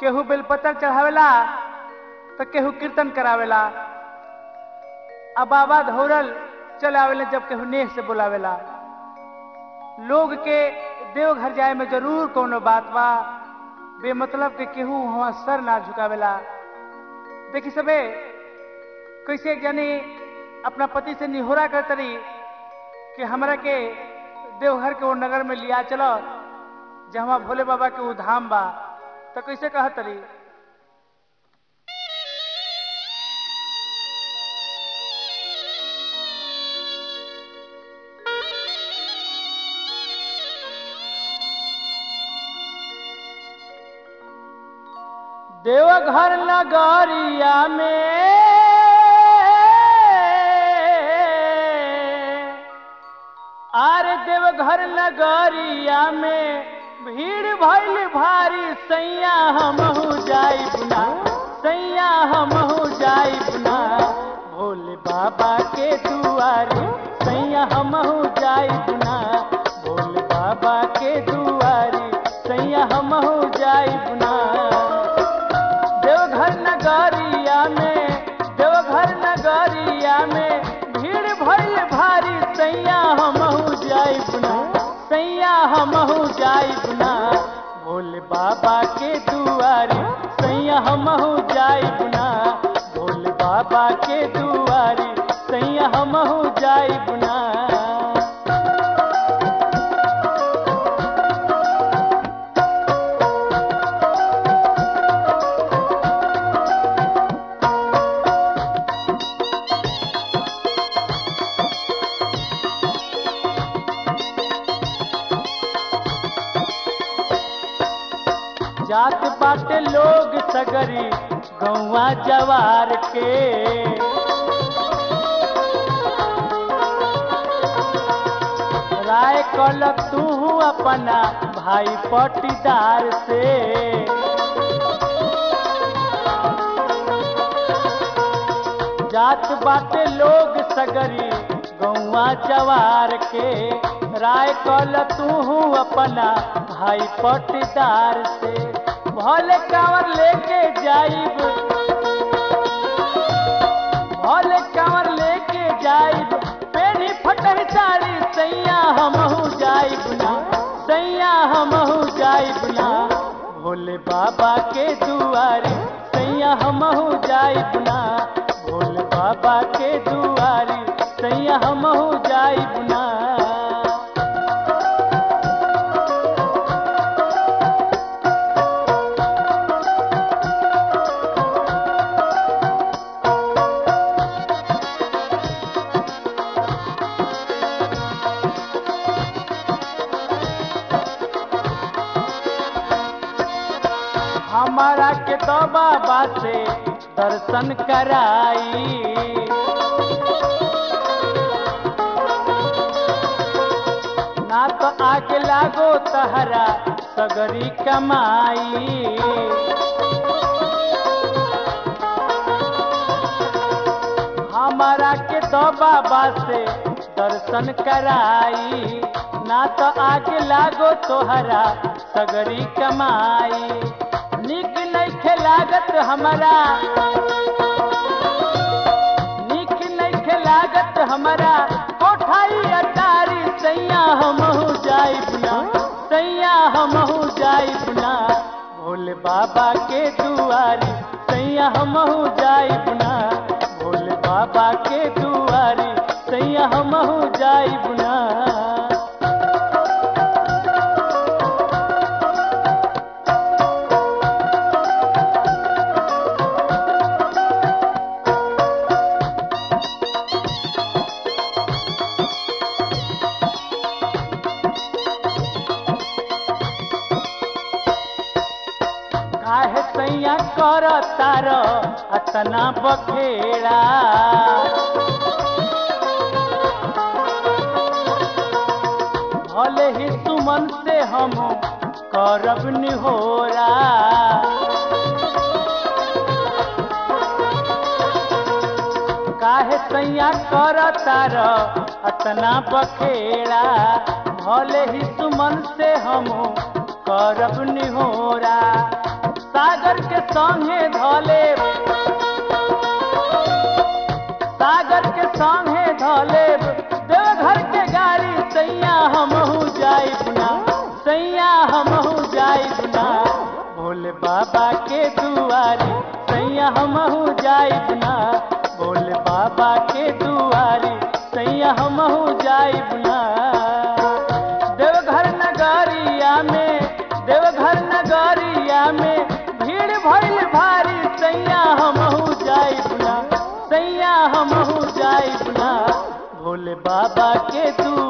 केहू बेलपत्र चढ़ावेला तो केहू कीर्तन करावेला अब बाबा धौरल चले आवेले जब केहू नेह से बुलावेला लोग के देवघर जाए में जरूर कोनो बात बा बेमतलब के केहू वहां सर ना झुकावेला देखी सबे कैसे एक जानी अपना पति से निहोरा करतरी कि हमरा के देवघर के वो नगर में लिया चलो जहाँ भोले बाबा के वो धाम बा तो कैसे कहतरी देवघर नगरिया में आर देवघर नगरिया में भीड़ भइल भारी सैया हमहू जाई बुना सैया हमहू जाई बुना भोले बाबा के दुआरे सैया हमहू जाई बुना भोले बाबा के दुआरे सैया हमहू जाई बुना देवघर नगरिया में देवघर नगरिया में भीड़ भइल भारी सैया हमहू जाई बुना सैया हमहू जाई बुना भोले बाबा के दुआरे सैया हमहू जाई बुना भोले बाबा के दुआरे सैया हमहू जाई बुना जात बाटे लोग सगरी गौवा जवार के राय कल तू अपना भाई पटीदार से जात बाटे लोग सगरी गौवा जवार के राय कल तू अपना भाई पटीदार से भले कांवर लेके जाइब भले कांवर लेके जाइब पेनी फटह साड़ी सैया हमहू जाइब ना सैया हमहू जाइब ना भोले बाबा के दुआरे सैया हमहू जाइब ना भोले बाबा के दुआरे सैया हमहू जाइब ना हमारा के तो बाबा से दर्शन कराई ना तो आगे लागो तहरा सगरी कमाई हमारा के तो बाबा से दर्शन कराई ना तो आगे लागो तोहरा सगरी कमाई निक नइखे लागत हमारा निक नइखे लागत हमारा कोठाई अटारी सैया हमहू जाई बुना सैया हमहू जाई बुना भोले बाबा के दुआरी सैया हमहू जाई बुना भोले बाबा के दुआरी सैया हमहू जाई बुना काहे सैया कर तार अतना बखेड़ा भले ही सुमन से हम करब निहोरा काहे सैया कर तार अतना बखेड़ा भले ही सुमन से हम करब निहोरा सागर के संगे धले सागर के संगे धले देवघर के गाड़ी सैया हमहू जाई बुना सैया हमहू जाई बुना भोले बाबा के दुआरी सैया हमहू जाई बुना भोले बाबा के दुआरी सैया हमहू जाई बुना देवघर नगरिया में देवघर नगरिया में भीड़ भइल भारी सैया हमहू जाई बुना सैया हमहू जाई बुना भोले बाबा के तू